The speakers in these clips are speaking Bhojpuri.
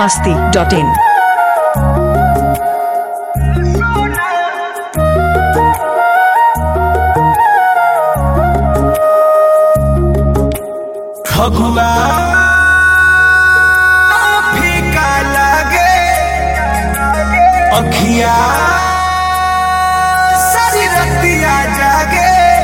masti.in. फगुआ फीका लागे अखिया सारी रतिया जागे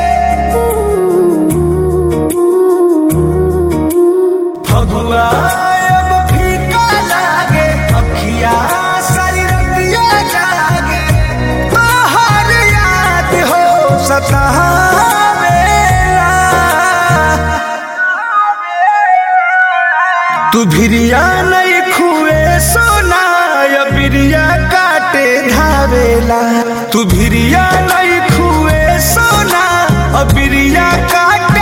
फगुआ अब फीका लागे अखिया सारी रतिया जागे बाहर याद हो सतावेला तू भिरिया नहीं खुए सोना या बिरिया काटे धावेला तू भिरिया नहीं खुए सोना और बिरिया काटे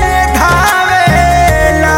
धावेला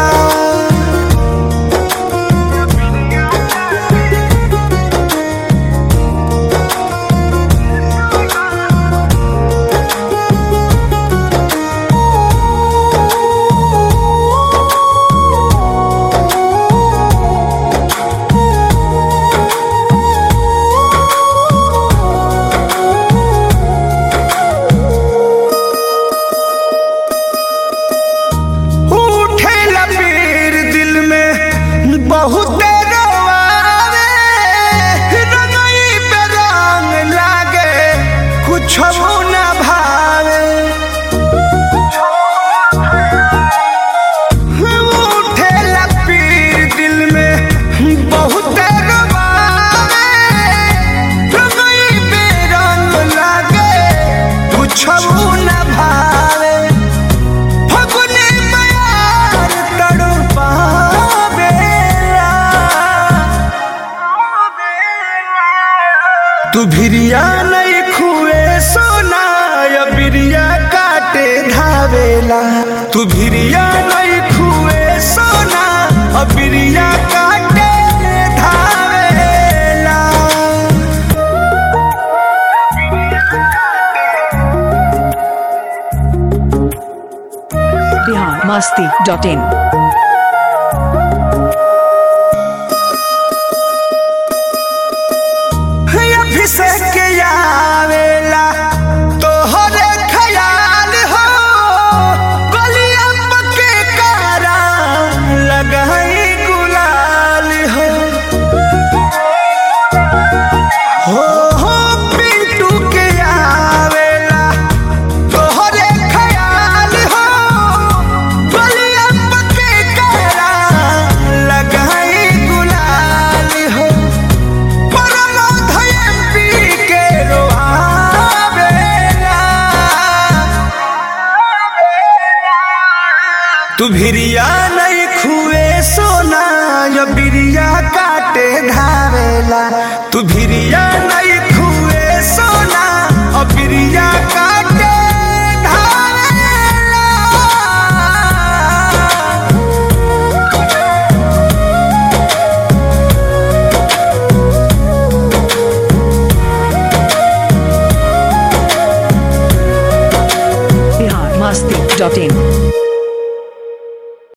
उठे लपीर दिल में बहुत रोआवे रंगई पे रंग लागे कुछ न भावे उठे लपीर दिल में बहुत रोआवे रंगई पे रंग लागे कुछ न भावे फगुने मयार तड़पावेला तू भिरिया नहीं खुए सोना या बिरिया काटे धावेला तू भिरिया नहीं खुए सोना और बिरिया काटे धावेला Bihar masti.in. अभिषेक आवेला तोहरे ख्याल हो गलिया पके कारा लगाई गुलाल हो हो हो पिंटू के आवेला तोहरे ख्याल हो गलिया पके कारा लगाई गुलाल हो तू भिरिया नहीं खुए सोना या बिरिया काटे धावेला तू भिरिया नहीं खुए सोना और बिरिया काटे धावेला Bihar masti.in.